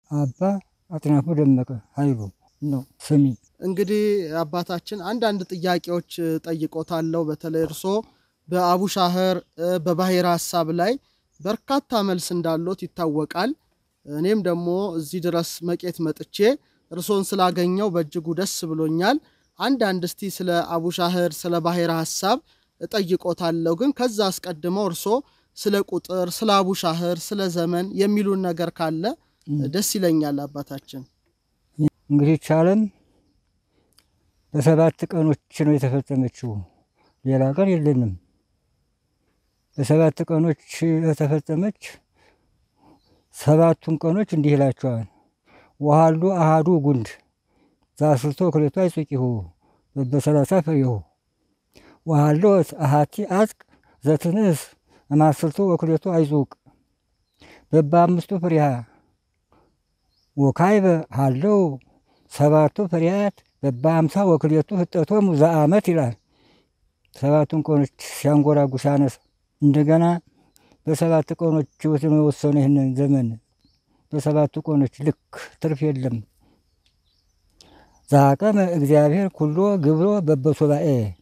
አባ አጥናፉ ደመቀ ኃይሉ ነው ስሚ። እንግዲህ አባታችን አንዳንድ ጥያቄዎች ጠይቆታለሁ። በተለይ እርሶ በአቡሻህር በባሕረ ሐሳብ ላይ በርካታ መልስ እንዳሎት ይታወቃል። እኔም ደግሞ እዚህ ድረስ መቄት መጥቼ እርሶን ስላገኘው በእጅጉ ደስ ብሎኛል። አንዳንድ እስቲ ስለ አቡሻህር ስለ ባሕረ ሐሳብ እጠይቆታለሁ። ግን ከዛ አስቀድመው እርሶ ስለ ቁጥር፣ ስለ አቡሻህር፣ ስለ ዘመን የሚሉን ነገር ካለ ደስ ይለኛል አባታችን። እንግዲህ ቻለም በሰባት ቀኖች ነው የተፈጸመችው። ሌላ ቀን የለንም። በሰባት ቀኖች የተፈጸመች ሰባቱን ቀኖች እንዲህ ይላቸዋል። ወሃሉ አሃዱ ጉንድ ዘአስርቶ ክልኤቱ አይጹቂሁ በበሰላሳ ፍሬሁ ወሃሎ አሃቲ አጽቅ ዘትንእስ እማስርቶ ወክልኤቱ አይጹቅ በበአምስቱ ፍሬሃ ወካይበ ሃለው ሰባቱ ፍሬያት በበአምሳ ወክልኤቱ ህጠቶሙ ዘአመት ይላል። ሰባቱን ቀኖች ሲያንጎራጉ ሲያነሳ እንደገና በሰባት ቀኖች የወሰኑ ይህንን ዘመን በሰባቱ ቀኖች ልክ ትርፍ የለም። ዛቀመ እግዚአብሔር ኩሎ ግብሮ በበሱባኤ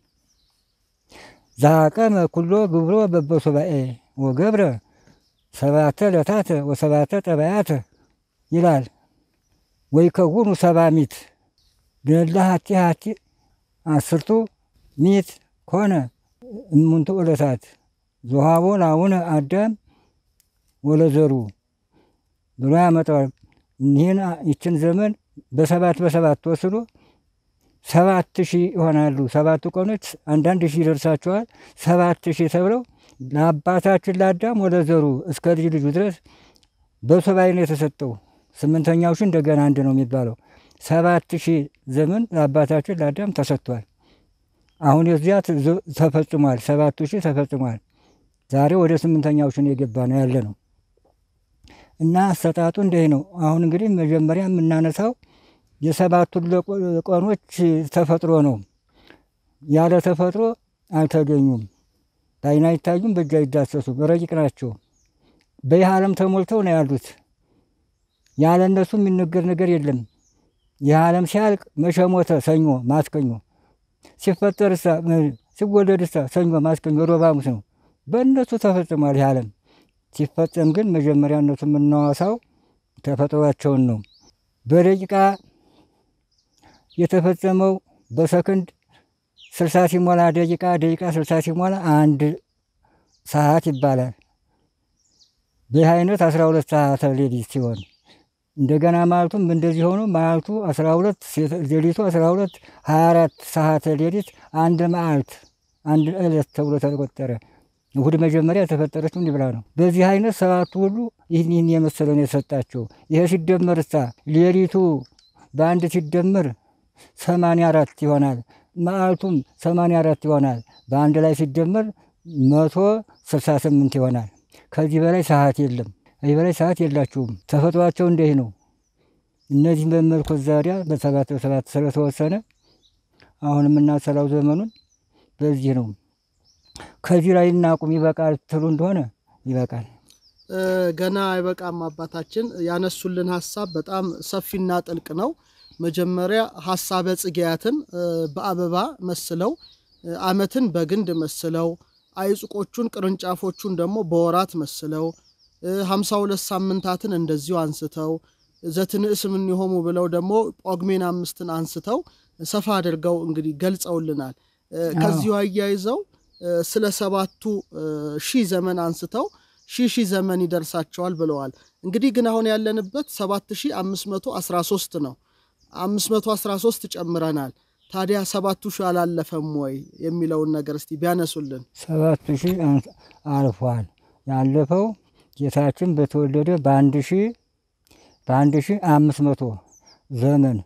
ዛቀመ ኩሎ ግብሮ በበሱባኤ ወገብረ ሰባተ ዕለታተ ወሰባተ ጠባያተ ይላል። ወይከውኑ ሰባ ሚት ገላ ሀቲ ሀቲ አስርቱ ሚት ኮነ እሙንቱ ዕለታት ዘሃቦ ለአቡነ አዳም ወለዘሩ ብሎ ያመጣዋል። ይህን ይችን ዘመን በሰባት በሰባት ወስዶ ሰባት ሺህ ይሆናሉ። ሰባቱ ቀኖች አንዳንድ ሺህ ይደርሳቸዋል። ሰባት ሺህ ተብለው ለአባታችን ለአዳም ወለዘሩ እስከ ልጅ ልጁ ድረስ በሱባኤ ነው የተሰጠው። ስምንተኛው ሺህ እንደገና አንድ ነው የሚባለው። ሰባት ሺህ ዘመን ለአባታችን ለአዳም ተሰጥቷል። አሁን የዚያ ተፈጽሟል። ሰባቱ ሺህ ተፈጽሟል። ዛሬ ወደ ስምንተኛው ሺህ የገባ ነው ያለ ነው እና አሰጣጡ እንዲህ ነው። አሁን እንግዲህ መጀመሪያ የምናነሳው የሰባቱን ቀኖች ተፈጥሮ ነው። ያለ ተፈጥሮ አልተገኙም። በዓይን አይታዩም፣ በእጅ አይዳሰሱም፣ ረቂቅ ናቸው። በይህ ዓለም ተሞልተው ነው ያሉት። ያለ እነሱ የሚነገር ነገር የለም። ይህ ዓለም ሲያልቅ መቼ ሞተ? ሰኞ ማስከኞ ሲፈጠርሳ ሲወለድሳ ሰኞ ማስከኞ ሮብ ሐሙስ ነው። በእነሱ ተፈጽሟል። ይህ ዓለም ሲፈጸም ግን መጀመሪያ እነሱ የምናዋሳው ተፈጥሯቸውን ነው። በደቂቃ የተፈጸመው በሰከንድ ስልሳ ሲሞላ ደቂቃ ደቂቃ ስልሳ ሲሞላ አንድ ሰዓት ይባላል። በይህ አይነት አስራ ሁለት ሰዓት ሌሊት ሲሆን እንደገና ማለቱም እንደዚህ ሆኖ ማለቱ አስራ ሁለት ሌሊቱ አስራ ሁለት ሀያ አራት ሰዓት ሌሊት አንድ መዓልት አንድ ዕለት ተብሎ ተቆጠረ። እሁድ መጀመሪያ የተፈጠረችው እንዲህ ብላ ነው። በዚህ አይነት ሰባቱ ሁሉ ይህን ይህን የመሰለ ነው የሰጣቸው። ይሄ ሲደመር እሳ ሌሊቱ በአንድ ሲደመር ሰማንያ አራት ይሆናል። መዓልቱም ሰማንያ አራት ይሆናል። በአንድ ላይ ሲደመር መቶ ስልሳ ስምንት ይሆናል። ከዚህ በላይ ሰዓት የለም። ከዚህ በላይ ሰዓት የላችሁም። ተፈጥሯቸው እንዲህ ነው። እነዚህም በመልኮት ዛሪያ በሰባት በሰባት ስለተወሰነ አሁን የምናሰላው ዘመኑን በዚህ ነው። ከዚህ ላይ እናቁም ይበቃል ትሉ እንደሆነ ይበቃል። ገና አይበቃም። አባታችን ያነሱልን ሀሳብ በጣም ሰፊና ጥልቅ ነው። መጀመሪያ ሀሳበ ጽጌያትን በአበባ መስለው፣ ዓመትን በግንድ መስለው፣ አይጽቆቹን ቅርንጫፎቹን ደግሞ በወራት መስለው፣ ሀምሳ ሁለት ሳምንታትን እንደዚሁ አንስተው ዘትንእስ እምኔሆሙ ብለው ደግሞ ጳጉሜን አምስትን አንስተው ሰፋ አድርገው እንግዲህ ገልጸውልናል። ከዚሁ አያይዘው ስለ ሰባቱ ሺህ ዘመን አንስተው ሺህ ሺህ ዘመን ይደርሳቸዋል ብለዋል። እንግዲህ ግን አሁን ያለንበት ሰባት ሺህ አምስት መቶ አስራ ሶስት ነው። አምስት መቶ አስራ ሶስት ጨምረናል። ታዲያ ሰባቱ ሺህ አላለፈም ወይ የሚለውን ነገር እስቲ ቢያነሱልን። ሰባት ሺህ አልፏል። ያለፈው ጌታችን በተወለደ በአንድ ሺህ በአንድ ሺህ አምስት መቶ ዘመን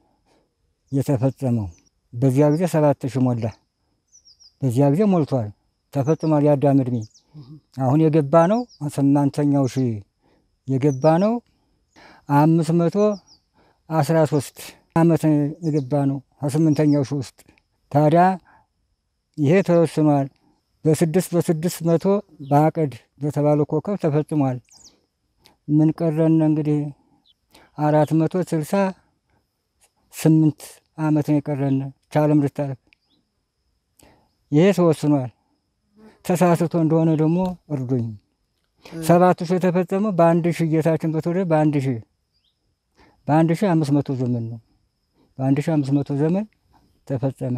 የተፈጸመው በዚያ ጊዜ ሰባት ሺህ ሞላ። በዚያ ጊዜ ሞልቷል፣ ተፈጽሟል። የአዳም ዕድሜ አሁን የገባ ነው ስምንተኛው ሺህ የገባ ነው አምስት መቶ አስራ ሶስት ዓመት የገባ ነው ከስምንተኛው ሺህ ውስጥ ታዲያ ይሄ ተወስኗል። በስድስት በስድስት መቶ በአቅድ በተባለው ኮከብ ተፈጽሟል። ምን ቀረን እንግዲህ አራት መቶ ስልሳ ስምንት ዓመት ነው የቀረን ቻለም ልታረግ ይሄ ተወስኗል። ተሳስቶ እንደሆነ ደግሞ እርዱኝ። ሰባቱ ሺህ የተፈጸመው በአንድ ሺህ ጌታችን በተወለደ በአንድ ሺህ በአንድ ሺህ አምስት መቶ ዘመን ነው። በአንድ ሺህ አምስት መቶ ዘመን ተፈጸመ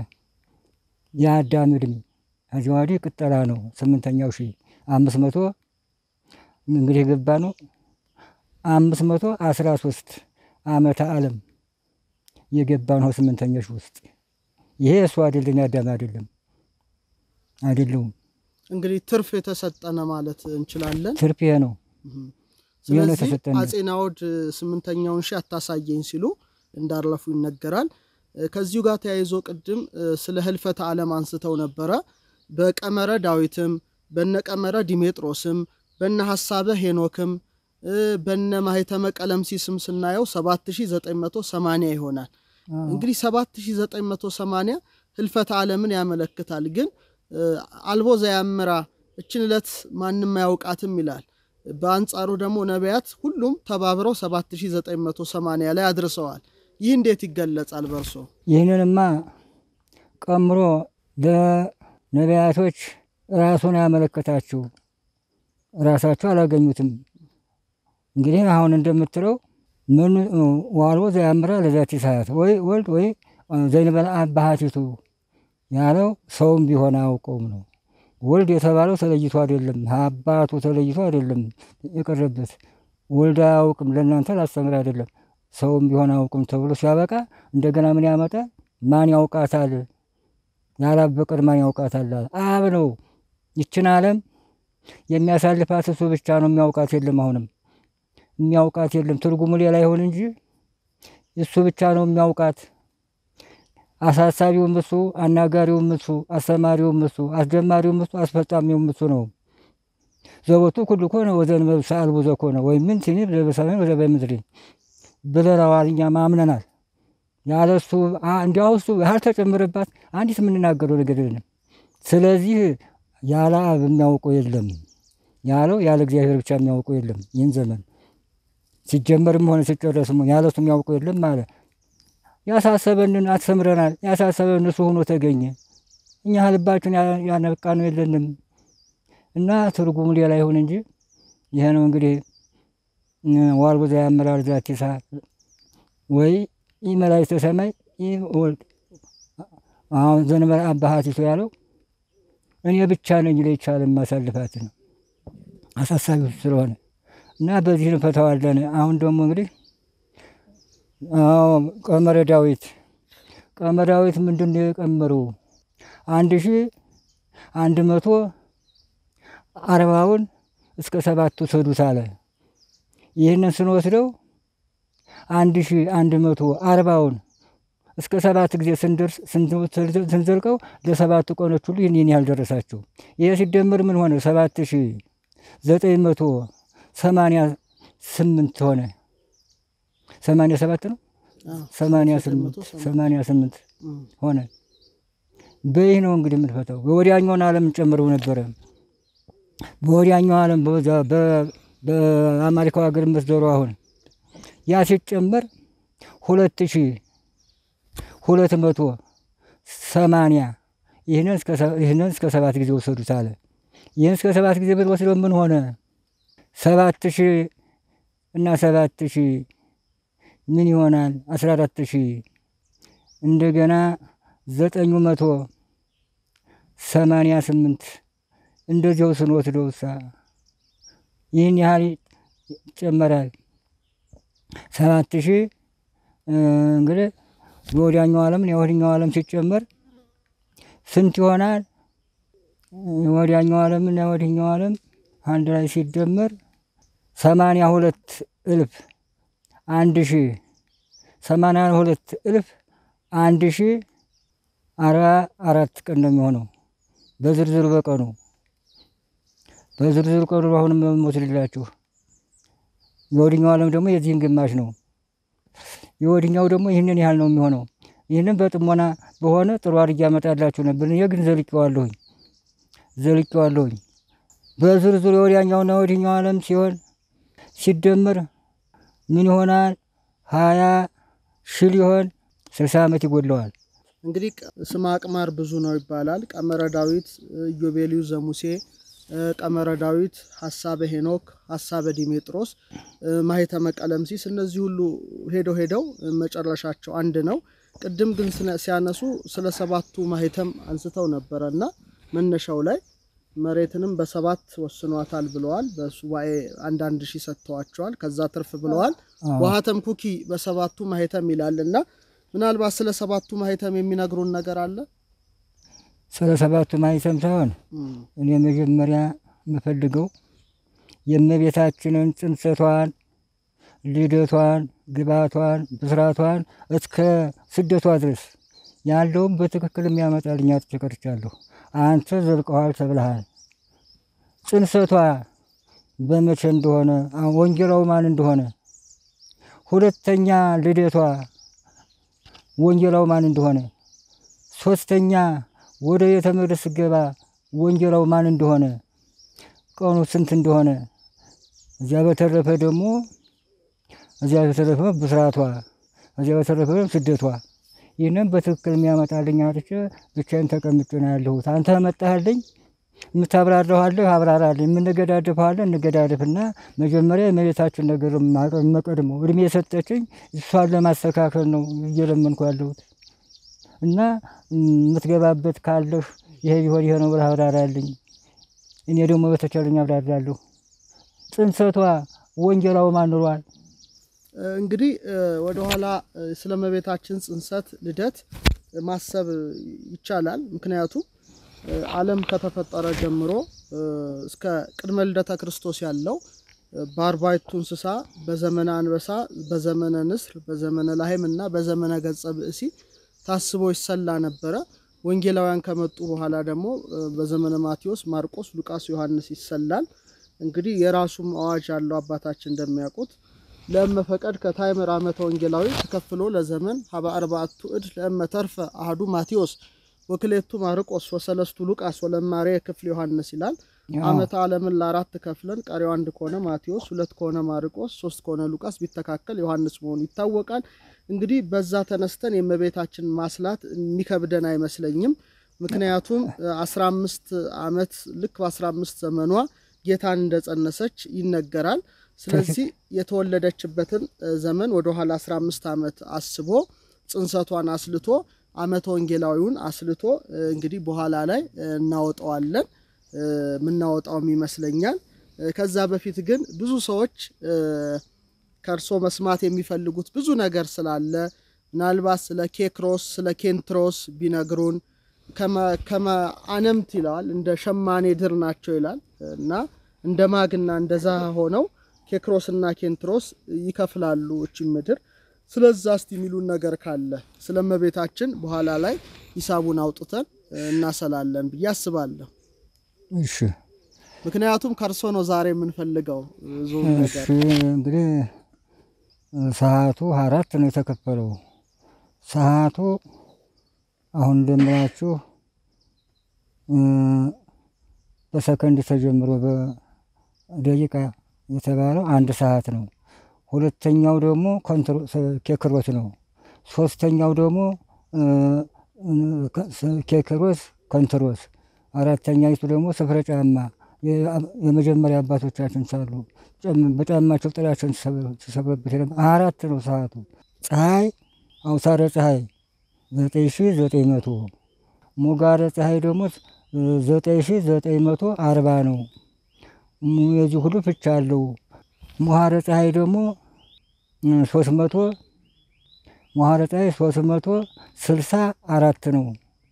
የአዳም ዕድሜ። ከዚህ ወዲህ ቅጠላ ነው። ስምንተኛው ሺህ አምስት መቶ እንግዲህ የገባ ነው አምስት መቶ አስራ ሶስት ዓመተ ዓለም የገባ ነው ስምንተኛው ሺህ ውስጥ ይሄ እሱ አይደለም የአዳም አይደለም አይደለውም። እንግዲህ ትርፍ የተሰጠነ ማለት እንችላለን። ትርፍ ይሄ ነው። ስለዚህ የተሰጠን አጼ ናኦድ ስምንተኛውን ሺህ አታሳየኝ ሲሉ እንዳለፉ ይነገራል። ከዚሁ ጋር ተያይዞ ቅድም ስለ ህልፈተ ዓለም አንስተው ነበረ። በቀመረ ዳዊትም በነ ቀመረ ዲሜጥሮስም በነ ሐሳበ ሄኖክም በነ ማህተመ ቀለምሲስም ስናየው 7980 ይሆናል። እንግዲህ 7980 ህልፈተ ዓለምን ያመለክታል። ግን አልቦ ዘያምራ እችን ዕለት ማንም አያውቃትም ይላል። በአንጻሩ ደግሞ ነቢያት ሁሉም ተባብረው 7980 ላይ አድርሰዋል። ይህ እንዴት ይገለጻል በርሶ? ይህንንማ ቀምሮ ለነቢያቶች ራሱን ያመለከታችሁ ራሳቸው አላገኙትም። እንግዲህ አሁን እንደምትለው ምን ዋልቦ ዘያምራ ለዛቲ ሰዓት ወይ ወልድ ወይ ዘይንበል አባሃቲቱ ያለው ሰውም ቢሆን አያውቀውም ነው። ወልድ የተባለው ተለይቶ አይደለም፣ አባቱ ተለይቶ አይደለም የቀረበት። ወልድ አያውቅም ለእናንተ ላስተምር አይደለም፣ ሰውም ቢሆን አያውቅም ተብሎ ሲያበቃ እንደገና ምን ያመጣ? ማን ያውቃታል? ያላበቀር ማን ያውቃታል? አብ ነው። ይችን ዓለም የሚያሳልፋት እሱ ብቻ ነው። የሚያውቃት የለም። አሁንም የሚያውቃት የለም። ትርጉሙ ሌላ ይሆን እንጂ እሱ ብቻ ነው የሚያውቃት። አሳሳቢውም እሱ፣ አናጋሪውም እሱ፣ አስተማሪውም እሱ፣ አስጀማሪውም እሱ፣ አስፈጻሚውም እሱ ነው። ዘቦቱ ኩሉ ኮነ ወዘእንበለ ሰአልቡ ዘኮነ ወይም ምን ሲኒ በሰማይ ወዘ በምድር ብለናል። እኛም አምነናል። ያለ እሱ እንዲያው እሱ ያልተጨመረባት አንዲት የምንናገረው ነገር የለም። ስለዚህ ያለ አብ የሚያውቀው የለም ያለው ያለ እግዚአብሔር ብቻ የሚያውቀው የለም። ይህን ዘመን ሲጀመርም ሆነ ሲጨረስም ሆነ ያለ እሱ የሚያውቀው የለም አለ። ያሳሰበንን አስተምረናል። ያሳሰበን እሱ ሆኖ ተገኘ። እኛ ልባችን ያነቃ ነው የለንም እና ትርጉሙ ሌላ ይሁን እንጂ ይሄ ነው እንግዲህ ዋልቦ ዘያምራር ዛቲ ሰዓት ወይ ይህ መላእክተ ሰማይ ይህ ወልድ አሁን ዘእንበለ አባሃቲቱ ያለው እኔ ብቻ ነኝ ለይቻለ ማሳልፋት ነው አሳሳቢ ስለሆነ እና በዚህ እንፈታዋለን። አሁን ደግሞ እንግዲህ ቀመረ ዳዊት ቀመረ ዳዊት ምንድን ነው የቀመሩ? አንድ ሺ አንድ መቶ አርባውን እስከ ሰባቱ ሰዱት አለ። ይህንን ስንወስደው አንድ ሺ አንድ መቶ አርባውን እስከ ሰባት ጊዜ ስንደርስ ስንዘልቀው ለሰባቱ ቀኖች ሁሉ ይህን ያህል ደረሳቸው። ይህ ሲደመር ምን ሆነ? ሰባት ሺ ዘጠኝ መቶ ሰማንያ ስምንት ሆነ። ሰማንያ ሰባት ነው ሰማንያ ስምንት ሰማንያ ስምንት ሆነ። በይህ ነው እንግዲህ የምንፈታው። በወዲያኛውን ዓለም እንጨምረው ነበረ። በወዲያኛው ዓለም በአሜሪካው ሀገር መስደሩ አሁን ያ ሲጨመር ሁለት ሺ ሁለት መቶ ሰማንያ ይህንን እስከ ሰባት ጊዜ ወሰዱት አለ። ይህን እስከ ሰባት ጊዜ ብንወስደው ምን ሆነ? ሰባት ሺ እና ሰባት ሺ ምን ይሆናል? አስራ አራት ሺ እንደገና ዘጠኙ መቶ ሰማንያ ስምንት እንደዚያው ስንወስደው ሳ ይህን ያህል ይጨመራል። ሰባት ሺ እንግዲህ የወዲያኛው ዓለም የወዲኛው ዓለም ሲጨመር ስንት ይሆናል? የወዲያኛው ዓለምና የወዲኛው ዓለም አንድ ላይ ሲደመር ሰማንያ ሁለት እልፍ አንድ ሺ ሰማንያ ሁለት እልፍ አንድ ሺ አርባ አራት ቀን ነው የሚሆነው በዝርዝር በቀኑ በዝርዝር ቀኑ አሁንም የምወስድላችሁ የወዲኛው ዓለም ደግሞ የዚህን ግማሽ ነው። የወዲኛው ደግሞ ይህንን ያህል ነው የሚሆነው። ይህንን በጥሞና በሆነ ጥሩ አድርጌ አመጣላችሁ ነበር። እኔ ግን ዘልቄዋለሁኝ ዘልቄዋለሁኝ። በዝርዝር የወዲያኛውና የወዲኛው ዓለም ሲሆን ሲደመር ምን ይሆናል? ሀያ ሺህ ሊሆን ስልሳ ዓመት ይጎድለዋል። እንግዲህ ስመ አቅማር ብዙ ነው ይባላል። ቀመረ ዳዊት፣ ኢዮቤልዩ ዘሙሴ፣ ቀመረ ዳዊት፣ ሀሳበ ሄኖክ፣ ሀሳበ ዲሜጥሮስ፣ ማኅተመ ቀለምሲስ እነዚህ ሁሉ ሄደው ሄደው መጨረሻቸው አንድ ነው። ቅድም ግን ሲያነሱ ስለ ሰባቱ ማኅተም አንስተው ነበረ እና መነሻው ላይ መሬትንም በሰባት ወስኗታል ብለዋል። በሱባኤ አንዳንድ ሺህ ሰጥተዋቸዋል። ከዛ ትርፍ ብለዋል። ወሀተም ኩኪ በሰባቱ ማኅተም ይላል እና ምናልባት ስለ ሰባቱ ማኅተም የሚነግሩን ነገር አለ? ስለ ሰባቱ ማኅተም ሳይሆን እኔ መጀመሪያ የምፈልገው የእመቤታችንን ጽንሰቷን፣ ልደቷን፣ ግባቷን፣ ብስራቷን እስከ ስደቷ ድረስ ያለውም በትክክል የሚያመጣልኝ አጥቼ ቀርቻለሁ። አንተ ዘልቀዋል ተብልሃል። ጽንሰቷ በመቼ እንደሆነ ወንጌላው ማን እንደሆነ፣ ሁለተኛ ልደቷ ወንጌላው ማን እንደሆነ፣ ሶስተኛ ወደ ቤተ መቅደስ ስገባ ወንጌላው ማን እንደሆነ፣ ቀኑ ስንት እንደሆነ፣ እዚያ በተረፈ ደግሞ እዚያ በተረፈ ብስራቷ፣ እዚያ በተረፈ ስደቷ ይህንም በትክክል የሚያመጣልኝ አጥቼ ብቻዬን ተቀምጬ ነው ያለሁት። አንተ መጣህልኝ፣ የምታብራራዋለህ አብራራልኝ፣ የምንገዳደፈዋለን እንገዳደፍና መጀመሪያ የመሬታችን ነገር መቀድመው እድሜ የሰጠችኝ እሷን ለማስተካከል ነው እየለመንኩ ያለሁት እና የምትገባበት ካለህ ይሄ ቢሆን ይሄ ነው ብለህ አብራራልኝ። እኔ ደግሞ በተቻለኝ አብራራለሁ። ጽንሰቷ ወንጌላው ማን ኑሯል? እንግዲህ ወደኋላ ስለ እመቤታችን ጽንሰት ልደት ማሰብ ይቻላል። ምክንያቱም ዓለም ከተፈጠረ ጀምሮ እስከ ቅድመ ልደተ ክርስቶስ ያለው በአርባዕቱ እንስሳ፣ በዘመነ አንበሳ፣ በዘመነ ንስር፣ በዘመነ ላህም እና በዘመነ ገጸ ብእሲ ታስቦ ይሰላ ነበረ። ወንጌላውያን ከመጡ በኋላ ደግሞ በዘመነ ማቴዎስ፣ ማርቆስ፣ ሉቃስ፣ ዮሐንስ ይሰላል። እንግዲህ የራሱም አዋጅ ያለው አባታችን እንደሚያውቁት ለእመ ፈቀድ ከታይምር ዓመተ ወንጌላዊ ተከፍሎ ለዘመን ሀበ አርባዕቱ እድ ለእመ ተርፈ አህዱ ማቴዎስ ወክሌቱ ማርቆስ ወሰለስቱ ሉቃስ ወለማሬ ክፍል ዮሐንስ ይላል። ዓመተ ዓለምን ለአራት ከፍለን ቀሪው አንድ ከሆነ ማቴዎስ፣ ሁለት ከሆነ ማርቆስ፣ ሶስት ከሆነ ሉቃስ ቢተካከል ዮሐንስ መሆኑ ይታወቃል። እንግዲህ በዛ ተነስተን የእመቤታችን ማስላት የሚከብደን አይመስለኝም። ምክንያቱም አስራ አምስት ዓመት ልክ በአስራ አምስት ዘመኗ ጌታን እንደጸነሰች ይነገራል። ስለዚህ የተወለደችበትን ዘመን ወደኋላ 15 ዓመት አስቦ ጽንሰቷን አስልቶ ዓመተ ወንጌላዊውን አስልቶ እንግዲህ በኋላ ላይ እናወጣዋለን የምናወጣውም ይመስለኛል። ከዛ በፊት ግን ብዙ ሰዎች ከእርሶ መስማት የሚፈልጉት ብዙ ነገር ስላለ ምናልባት ስለ ኬክሮስ ስለ ኬንትሮስ ቢነግሩን ከመ አነምት ይለዋል እንደ ሸማኔ ድር ናቸው ይላል እና እንደ ማግና እንደ ዛሃ ሆነው ኬክሮስና ኬንትሮስ ይከፍላሉ እቺ ምድር። ስለዛ እስቲ የሚሉን ነገር ካለ ስለ እመቤታችን በኋላ ላይ ሂሳቡን አውጥተን እናሰላለን ብዬ አስባለሁ። እሺ ምክንያቱም ከእርሶ ነው ዛሬ የምንፈልገው ብዙ እሺ ነገር። እንግዲህ ሰዓቱ አራት ነው የተከፈለው። ሰዓቱ አሁን እንደምላችሁ በሰከንድ ተጀምሮ በደቂቃ የተባለው አንድ ሰዓት ነው። ሁለተኛው ደግሞ ኬክሮስ ነው። ሶስተኛው ደግሞ ኬክሮስ ኮንትሮስ፣ አራተኛይቱ ደግሞ ስፍረ ጫማ የመጀመሪያ አባቶቻችን ሳሉ በጫማቸው ጥላቸውን ሲሰብረበት የነበረ አራት ነው ሰዓቱ። ፀሐይ አውሳረ ፀሐይ ዘጠኝ ሺ ዘጠኝ መቶ ሞጋረ ፀሐይ ደግሞ ዘጠኝ ሺ ዘጠኝ መቶ አርባ ነው። የዚህ ሁሉ ፍቻ አለው። መሐረ ፀሐይ ደግሞ ሶስት መቶ መሐረ ፀሐይ ሶስት መቶ ስልሳ አራት ነው።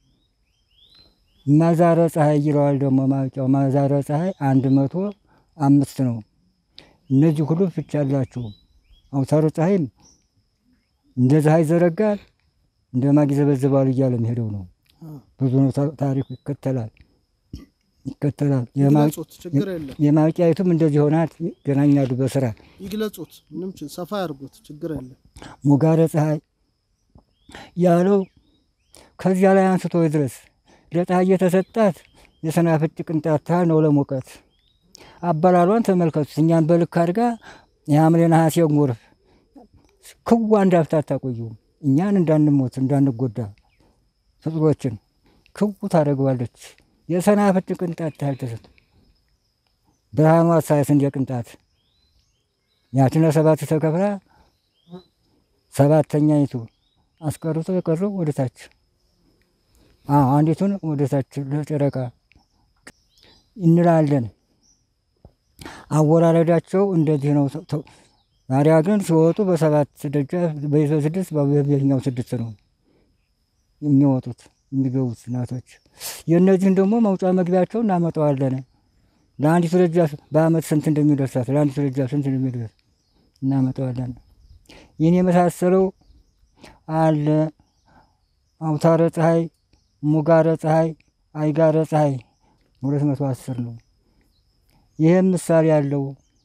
ማዛረ ፀሐይ ይለዋል ደግሞ ማውቂያው ማዛረ ፀሐይ አንድ መቶ አምስት ነው። እነዚህ ሁሉ ፍቻ አላቸው። አውታረ ፀሐይም እንደ ፀሐይ ይዘረጋል፣ እንደ ማግ ይዘበዝባል እያለ የሚሄደው ነው። ብዙ ነው ታሪኩ ይከተላል ይከተላል። ይግለጹት፣ ችግር የለም የማውቂያዊቱም እንደዚህ ሆናት ይገናኛሉ በስራ ይግለጹት፣ ምንም ች- ሰፋ ያርጉት፣ ችግር የለም። ሞጋረ ፀሐይ ያለው ከዚያ ላይ አንስቶ ድረስ ለፀሐይ የተሰጣት የሰናፍጭ ቅንጣት ታህል ነው ለሙቀት። አበላሏን ተመልከቱት። እኛን በልክ አድርጋ የሐምሌ ነሐሴ ጎርፍ ክዋ እንዳፍታ አታቆየውም። እኛን እንዳንሞት እንዳንጎዳ ፍጡሮችን ክው ታደርገዋለች። የሰናፍጭ ቅንጣት ታህል ተሰጥ ብርሃኗ ሳይስ እንደ ቅንጣት ያችን ለሰባት ተከፍላ ሰባተኛይቱ አስቀርቶ የቀረው ወደ ታች አንዲቱን ወደ ታች ለጨረቃ እንላለን። አወራረዳቸው እንደዚህ ነው። ታዲያ ግን ሲወጡ በሰባት ደጃፍ በስድስት በየትኛው ስድስት ነው የሚወጡት የሚገቡት እናቶች። የእነዚህን ደግሞ መውጫ መግቢያቸው እናመጣዋለን። ለአንዲቱ ደጃፍ በአመት ስንት እንደሚደርሳት ለአንዲቱ ደጃፍ ስንት እንደሚደርስ እናመጣዋለን። ይህን የመሳሰለው አለ። አውታረ ፀሐይ፣ ሙጋረ ፀሐይ፣ አይጋረ ፀሐይ ሁለት መቶ አስር ነው። ይህም ምሳሌ አለው።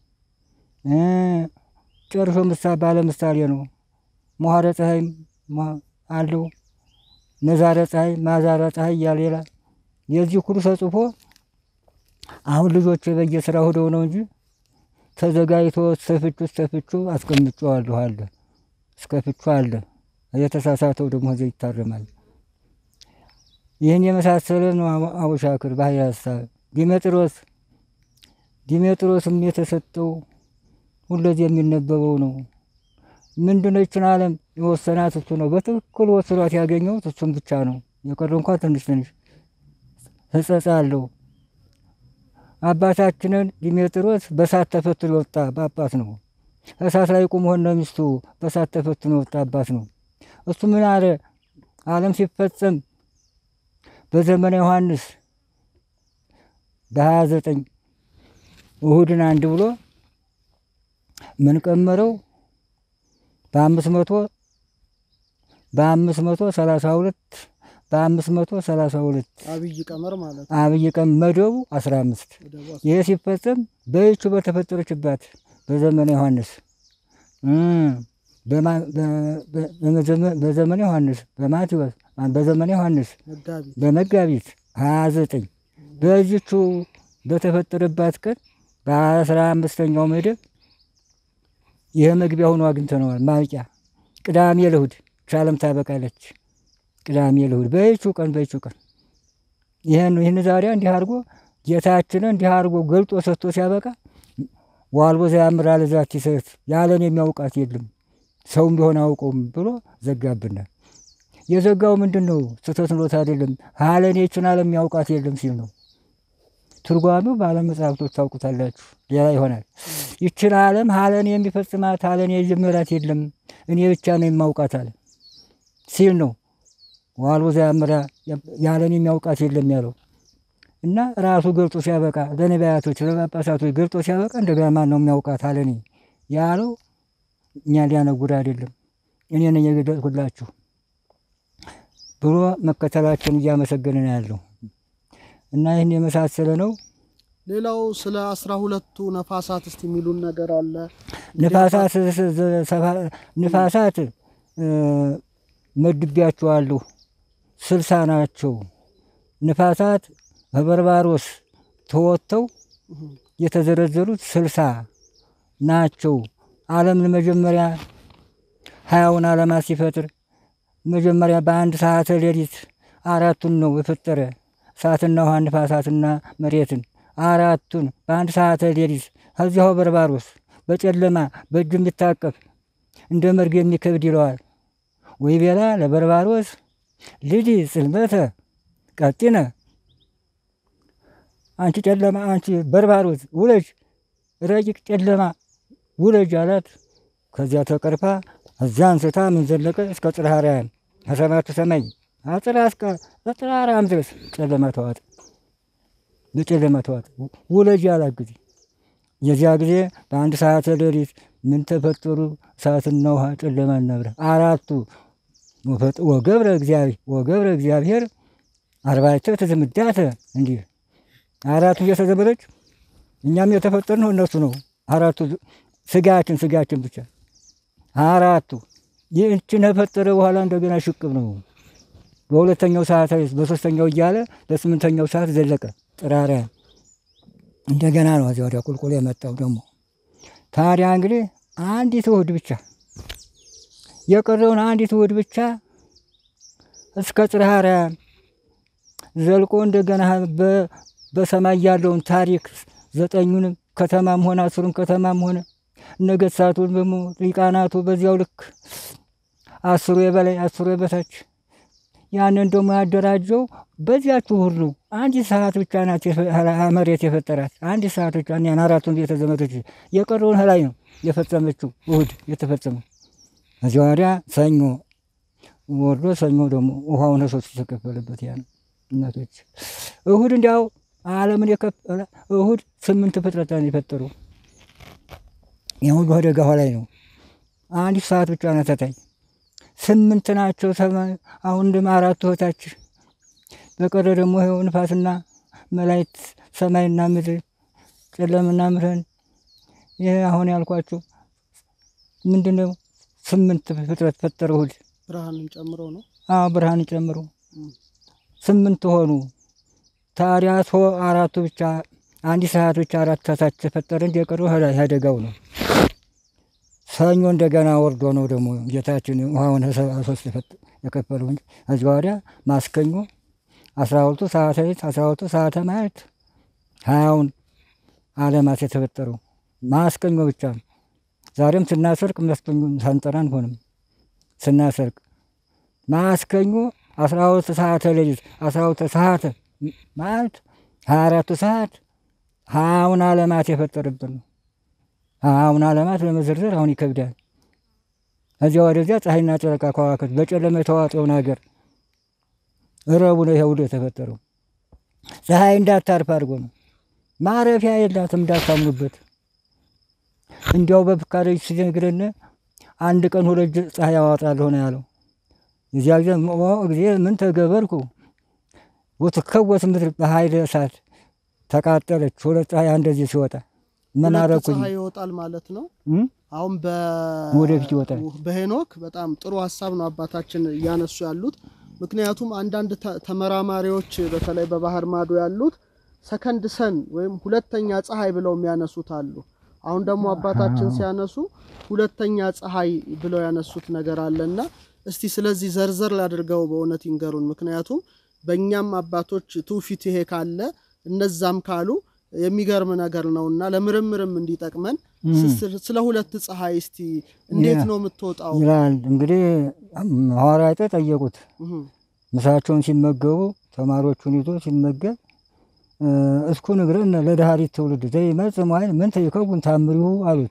ጨርሶ ምሳሌ ባለ ምሳሌ ነው። መኋረ ፀሐይ አለው። መዛረ ፀሐይ፣ ማዛረ ፀሐይ እያለ ይላል። የዚህ ሁሉ ተጽፎ አሁን ልጆች በየስራ ሆደው ነው እንጂ ተዘጋጅቶ እስከፍቹ እስከፍቹ አስቀምጬዋለሁ አለ። እስከ ፍቹ አለ። የተሳሳተው ደግሞ እዚያ ይታረማል። ይህን የመሳሰለ ነው አቡሻክር ባህሪ ሀሳብ ዲሜጥሮስ ዲሜጥሮስም የተሰጠው ሁለዚህ የሚነበበው ነው። ምንድነው? ይችን ዓለም የወሰናት እሱ ነው። በትክክል ወስኗት ያገኘሁት እሱም ብቻ ነው። የቀረ እንኳ ትንሽ ትንሽ ሕጸጽ አለው። አባታችንን ዲሜጥሮስ በሳት ተፈትኖ የወጣ ጳጳስ ነው። እሳት ላይ ቁሞ ሆነ ሚስቱ በሳት ተፈትኖ የወጣ አባት ነው። እሱ ምን አለ? ዓለም ሲፈጸም በዘመነ ዮሐንስ በሀያ ዘጠኝ እሁድን አንድ ብሎ ምን ቀመረው በአምስት መቶ በአምስት መቶ ሰላሳ ሁለት በአምስት መቶ ሰላሳ ሁለት አብይ ቀመር ማለት አብይ ቀን መደቡ አስራ አምስት ይህ ሲፈጸም በይቹ በተፈጠረችባት በዘመነ ዮሐንስ በዘመነ ዮሐንስ በማቴዎስ በዘመነ ዮሐንስ መጋቢት በመጋቢት ሀያ ዘጠኝ በዚቹ በተፈጠረባት ቀን በአስራ አምስተኛው መደብ ይህ መግቢያ ሆኖ አግኝተነዋል። ማብቂያ ቅዳሜ ለእሑድ ቻለም ታበቃለች። ቅዳሜ ለእሑድ በይቹ ቀን በይቹ ቀን ይህን ይህን ዛሬ እንዲህ አድርጎ ጌታችንን እንዲህ አድርጎ ገልጦ ሰጥቶ ሲያበቃ ዋልቦ ዘያምራል ዛቲ ሰት ያለን የሚያውቃት የለም ሰውም ቢሆን አውቀውም ብሎ ዘጋብናል። የዘጋው ምንድን ነው? ስህተት ኖት አይደለም ሀለን ይችን ዓለም የሚያውቃት የለም ሲል ነው። ትርጓሚው በዓለም መጽሐፍቶች ታውቁታላችሁ። ሌላ ይሆናል። ይችን ዓለም ሀለን የሚፈጽማት ሀለን የጀመራት የለም እኔ ብቻ ነው የማውቃት አለ ሲል ነው። ዋልቦ ዘያምራ ያለን የሚያውቃት የለም ያለው እና ራሱ ገልጦ ሲያበቃ ለነቢያቶች ለጳጳሳቶች ገልጦ ሲያበቃ እንደገና ማን ነው የሚያውቃት አለኔ ያለው እኛ ሊያነጉድ አይደለም እኔ ነኝ የገለጥኩላችሁ ብሎ መከተላቸውን እያመሰገነ ነው ያለው እና ይህን የመሳሰለ ነው። ሌላው ስለ አስራ ሁለቱ ነፋሳት እስቲ የሚሉን ነገር አለ። ንፋሳት ንፋሳት መድቢያቸዋለሁ ስልሳ ናቸው። ንፋሳት በበርባሮስ ተወጥተው የተዘረዘሩት ስልሳ ናቸው። ዓለምን መጀመሪያ ሀያውን ዓለማት ሲፈጥር መጀመሪያ በአንድ ሰዓተ ሌሊት አራቱን ነው የፈጠረ እሳትና ውሃ ንፋሳትና መሬትን አራቱን በአንድ ሰዓተ ሌሊት ከዚያው በርባሮስ በጨለማ በእጁ የሚታቀፍ እንደ መርግ የሚከብድ ይለዋል። ወይ ቤላ ለበርባሮስ ልጅ ጽልመተ ቀጢነ አንቺ ጨለማ አንቺ በርባሮስ ውለጅ ረቂቅ ጨለማ ውለጅ አላት። ከዚያ ተቀርፋ እዚያ አንስታ ምን ዘለቀ እስከ ጽርሐ አርያም ከሰማያቱ ሰማይ አጥራ እስከ ጽርሐ አርያም ድረስ ጨለማ ተዋጠ፣ በጨለማ ተዋጠ። ውለጅ አላት ጊዜ የዚያ ጊዜ በአንድ ሰዓተ ሌሊት ምን ተፈጠሩ? እሳትና ውሃ ጨለማ ነብረ አራቱ ወገብረ እግዚአብሔር ወገብረ እግዚአብሔር አርባዕተ ትዝምዳተ እንዲህ አራቱ እየተዘመረች እኛም የተፈጠርነው እነሱ ነው። አራቱ ስጋችን ስጋችን ብቻ አራቱ ይህችን ከፈጠረ በኋላ እንደገና ሽቅብ ነው። በሁለተኛው ሰዓት በሶስተኛው እያለ በስምንተኛው ሰዓት ዘለቀ ጥራሪያ እንደገና ነው እዚያ ወዲያ ቁልቁል የመጣው ደግሞ። ታዲያ እንግዲህ አንዲት እሑድ ብቻ የቀረውን አንዲት እሑድ ብቻ እስከ ጽርሐ አርያም ዘልቆ እንደገና በ- በሰማይ ያለውን ታሪክ ዘጠኙንም ከተማም ሆነ አስሩን ከተማም ሆነ ነገሥታቱን ደግሞ ሊቃናቱ በዚያው ልክ አስሩ የበላይ አስሩ የበታች ያንን ደግሞ ያደራጀው በዚያችሁ ሁሉ አንዲት ሰዓት ብቻ ናት የፈ- መሬት የፈጠራት አንዲት ሰዓት ብቻ ያን አራቱን ቤተ ዘመዶች የቀረውን ላይ ነው የፈጸመችው እሑድ የተፈጸመው። እዚያ ወዲያ ሰኞ ወርዶ ሰኞ ደግሞ ውሃውን ሶስት የተከፈለበት ያ ነው። እናቶች እሑድ እንዲያው ዓለምን የከፈለ እሑድ ስምንት ፍጥረታን የፈጠሩ የሁሉ አደጋ ላይ ነው። አንዲት ሰዓት ብቻ ናት ተታይ ስምንት ናቸው። ሰማይ አሁን ደግሞ አራቱ እህታች በቀረ ደግሞ ይኸው ንፋስና መላእክት ሰማይና ምድር ጨለምና ብርሃን ይህ አሁን ያልኳችሁ ምንድን ነው? ስምንት ፍጥረት ፈጠረ እሑድ። ብርሃንን ጨምሮ ነው። አዎ ብርሃን ጨምሮ እም። ስምንት ሆኑ። ታዲያ ሶ አራቱ ብቻ አንዲት ሰዓት ብቻ አራት ታች ተፈጠረ እንጂ የቀረው ሀ- አደጋው ነው። ሰኞ እንደገና ወርዶ ነው ደግሞ ጌታችን ውሃውን ሰባ ሶስት የፈጥ- የከፈለው እንጂ ከዚህ ወዲያ ማስከኞ አስራ ሁለቱ ሰዓተ ሌሊት አስራ ሁለቱ ሰዓተ ማየት ሀያውን ዓለማት የተፈጠረው ማስከኞ ብቻ ነው። ዛሬም ስናሰርቅ ማስከኞ ሳንጠራ አንሆንም። ስናሰርቅ ማስከኞ አስራ ሁለት ሰዓተ ሌሊት አስራ ሁለት ሰዓተ ማለት ሀያ አራቱ ሰዓት ሀያውን ዓለማት የፈጠረብን ነው። ሀያውን ዓለማት ለመዘርዘር አሁን ይከብዳል። እዚያ ወደዚያ ፀሐይና ጨረቃ ከዋክብት በጨለማ የተዋጠውን ሀገር ረቡ ነው ይሄ ሁሉ የተፈጠረው። ፀሐይ እንዳታርፍ አድርጎ ነው። ማረፊያ የላትም እንዳታምኑበት። እንዲያው በፍካሬ ሲነግረን አንድ ቀን ሁለት ጅ- ፀሐይ ያዋጣለሁ ነው ያለው። የዚያ ጊዜ ኦ ጊዜ ምን ተገበርኩ ወትከወስ ምድር በኃይለ እሳት ተቃጠለች። ሁለት ፀሐይ እንደዚህ ሲወጣ ምን ሁለት አረኩኝ? ፀሐይ ይወጣል ማለት ነው። እም? አሁን በ ወደፊት ይወጣል። በሄኖክ በጣም ጥሩ ሀሳብ ነው አባታችን እያነሱ ያሉት። ምክንያቱም አንዳንድ ተ- ተመራማሪዎች በተለይ በባህር ማዶ ያሉት ሰከንድ ሰን ወይም ሁለተኛ ፀሐይ ብለው የሚያነሱት አሉ። አሁን ደግሞ አባታችን ሲያነሱ ሁለተኛ ፀሐይ ብለው ያነሱት ነገር አለና እስቲ ስለዚህ ዘርዘር ላድርገው በእውነት ይንገሩን። ምክንያቱም በእኛም አባቶች ትውፊት ይሄ ካለ እነዛም ካሉ የሚገርም ነገር ነውና ለምርምርም እንዲጠቅመን እም። ስ- ስለ ሁለት ፀሐይ እስቲ እንዴት ያ- ነው የምትወጣው? ይላል እንግዲህ ሐዋርያት ጠየቁት። እህ፣ ምሳቸውን ሲመገቡ ተማሪዎቹን ይዞ ሲመገብ እ፣ እስኩ ንግረን ለዳህሪት ትውልድ ዘይመጽእ መዋዕል ምንተ ይከውን ታምሪሁ አሉት።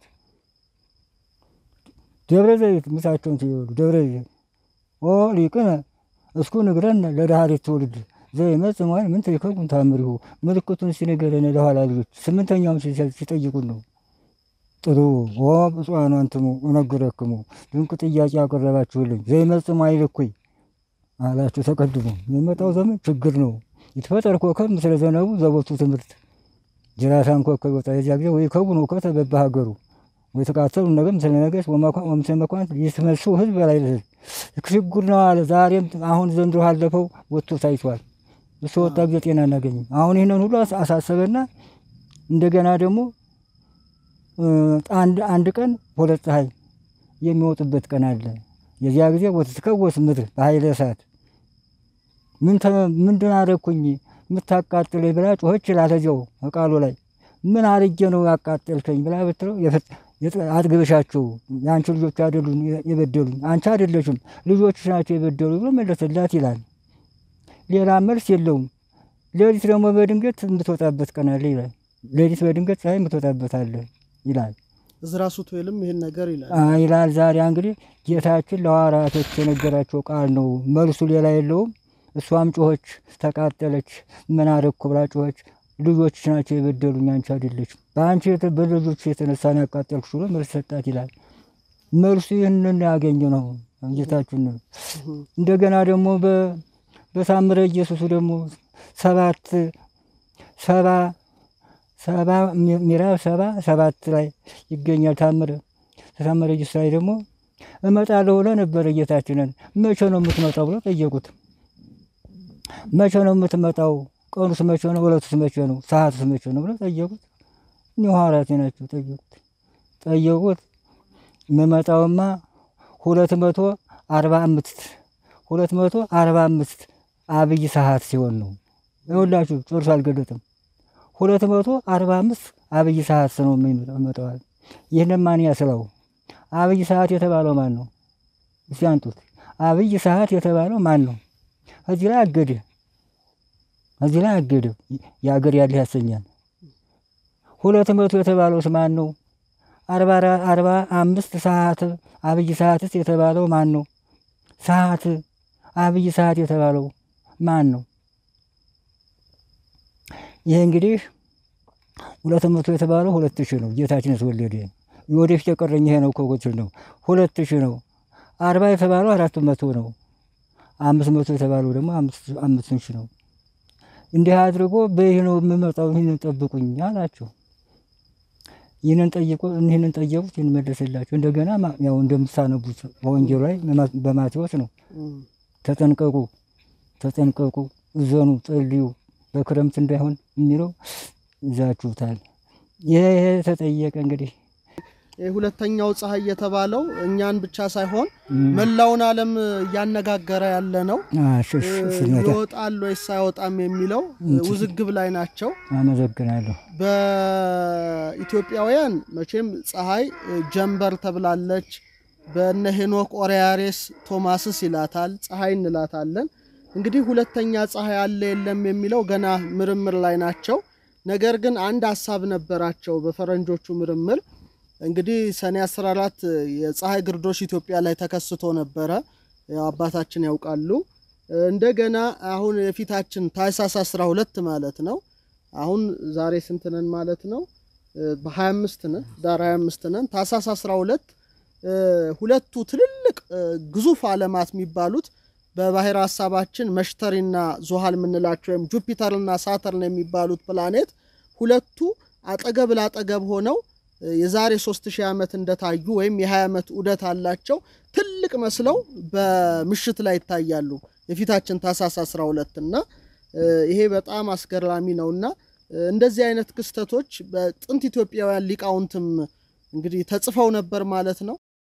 ደብረ ዘይት ምሳቸውን ሲበሉ ደብረ ዘይት ኦ ሊቅነ እስኩ ንግረን ለዳህሪት ትውልድ ዘይመጽእ መዋዕል ምንተ ይከውን ታምሪሁ ምልክቱን ሲነገረን ለኋላ ልጆች ስምንተኛውም ሲ- ሲጠይቁን ነው። ጥሩ ኦ ብፁዓን አንትሙ እነግረክሙ ድንቅ ጥያቄ ያቀረባችሁልኝ ዘይመጽእ መዋዕል እኩይ አላቸው። ተቀድሞ የሚመጣው ዘመን ችግር ነው። ይትፈጠር ኮከብ ምስለ ዘነቡ ዘቦቱ ትምህርት ጅራታን ኮከብ ይወጣ የዚያ ጊዜ ወይ ከቡን እውቀተ በበሀገሩ ወይ ተቃተሉ ነገ ምስለ ነገሥት ወመኳ- ወምስለ መኳንንት ይትመሱ ህዝብ በላይ ለህዝብ ችግር ነው አለ። ዛሬም አሁን ዘንድሮ አለፈው ወጥቶ ታይቷል። እሱ ወጣ ጊዜ ጤና አናገኝም። አሁን ይህንን ሁሉ አስ- አሳሰበና እንደገና ደግሞ እ፣ አንድ አንድ ቀን ሁለት ፀሐይ የሚወጡበት ቀን አለ። የዚያ ጊዜ ወትትከወስ ምድር በኃይለ እሳት ምን ተ- ምንድን አደረግኩኝ የምታቃጥለኝ ብላ ጮኸች ይላል እዚያው ቃሉ ላይ ምን አርጌ ነው ያቃጠልከኝ ብላ ብትለው የፈ- የጠ- አጥግበሻቸው የአንቺ ልጆች አይደሉም የበደሉኝ አንቺ አይደለሽም ልጆችሽ ናቸው የበደሉ ብሎ መለሰላት ይላል። ሌላ መልስ የለውም። ሌሊት ደግሞ በድንገት የምትወጣበት ቀን አለ ይላል። ሌሊት በድንገት ፀሐይ የምትወጣበት አለ ይላል እዝራ ሱቱኤልም ይህን ነገር ይላል። አ- ይላል። ዛሬ እንግዲህ ጌታችን ለሐዋርያቶች የነገራቸው ቃል ነው። መልሱ ሌላ የለውም። እሷም ጮኸች፣ ተቃጠለች። ምን አደረግኩ ብላ ጮኸች። ልጆች ናቸው የበደሉኝ አንቺ አይደለችም። በአንቺ የተ- በልጆች የተነሳ ነው ያቃጠልኩሽ ብሎ መልስ ሰጣት ይላል። መልሱ ይህንን ያገኘ ነው ጌታችን ነው። እህ፣ እንደገና ደግሞ በ- በታምረ ኢየሱሱ ደግሞ ሰባት ሰባ ሰባ ሚ- ምዕራፍ ሰባ ሰባት ላይ ይገኛል። ታምረ ታምረ ኢየሱስ ላይ ደግሞ እመጣለሁ ብሎ ነበረ ጌታችንን። መቼ ነው የምትመጣው ብሎ ጠየቁት። መቼ ነው የምትመጣው? ቀኑስ መቼ ነው? ዕለቱስ መቼ ነው? ሰዓቱስ መቼ ነው ብሎ ጠየቁት። እኒህ ሐዋርያት ናቸው ጠየቁት። ጠየቁት የምመጣውማ ሁለት መቶ አርባ አምስት ሁለት መቶ አርባ አምስት አብይ ሰዓት ሲሆን ነው። ይኸውላችሁ ጨርሶ አልገለጥም። ሁለት መቶ አርባ አምስት አብይ ሰዓት ነው የሚመጣዋል። ይህንን ማን ያስለው? አብይ ሰዓት የተባለው ማን ነው? እስቲ አንጡት። አብይ ሰዓት የተባለው ማን ነው? እዚህ ላይ አገደ፣ እዚህ ላይ አገደ። የአገር ያለህ ያሰኛል። ሁለት መቶ የተባለውስ ማን ነው? አርባ አምስት ሰዓት አብይ ሰዓትስ የተባለው ማን ነው? ሰዓት አብይ ሰዓት የተባለው ማን ነው? ይሄ እንግዲህ ሁለት መቶ የተባለው ሁለት ሺህ ነው። ጌታችን የተወለደ የወደፊት የቀረኝ ይሄ ነው ኮኮች ነው ሁለት ሺህ ነው። አርባ የተባለው አራት መቶ ነው። አምስት መቶ የተባለው ደግሞ አምስት ሺህ ነው። እንዲህ አድርጎ በይህ ነው የምመጣው፣ ይህንን ጠብቁኝ አላቸው። ይህንን ጠይቆ ይህንን ጠየቁት፣ ይህን መለሰላቸው። እንደገና ያው እንደምታነቡት በወንጌሉ ላይ በማቴዎስ ነው ተጠንቀቁ፣ ተጠንቀቁ፣ እዘኑ፣ ጸልዩ በክረምት እንዳይሆን የሚለው ይዛችሁታል። ይሄ ይሄ ተጠየቀ እንግዲህ ሁለተኛው ፀሐይ የተባለው እኛን ብቻ ሳይሆን መላውን ዓለም እያነጋገረ ያለ ነው። ይወጣል ወይስ አይወጣም የሚለው ውዝግብ ላይ ናቸው። አመሰግናለሁ። በኢትዮጵያውያን መቼም ፀሐይ ጀንበር ተብላለች። በነ ሄኖክ ኦሪያሬስ ቶማስስ ይላታል፣ ፀሐይ እንላታለን። እንግዲህ ሁለተኛ ፀሐይ አለ የለም የሚለው ገና ምርምር ላይ ናቸው። ነገር ግን አንድ ሀሳብ ነበራቸው በፈረንጆቹ ምርምር እንግዲህ ሰኔ 14 የፀሐይ ግርዶሽ ኢትዮጵያ ላይ ተከስቶ ነበረ። አባታችን ያውቃሉ። እንደገና አሁን የፊታችን ታኅሳስ 12 ማለት ነው። አሁን ዛሬ ስንት ነን ማለት ነው? በ25 ነን፣ ዳር 25 ነን። ታኅሳስ 12 ሁለቱ ትልልቅ ግዙፍ ዓለማት የሚባሉት በባህር ሀሳባችን መሽተሪና ዙሃል የምንላቸው ወይም ጁፒተርና ሳተርን የሚባሉት ፕላኔት ሁለቱ አጠገብ ላጠገብ ሆነው የዛሬ 3000 ዓመት እንደታዩ ወይም የ20 ዓመት ዑደት አላቸው ትልቅ መስለው በምሽት ላይ ይታያሉ የፊታችን ታኅሳስ 12 እና ይሄ በጣም አስገራሚ ነውና እንደዚህ አይነት ክስተቶች በጥንት ኢትዮጵያውያን ሊቃውንትም እንግዲህ ተጽፈው ነበር ማለት ነው።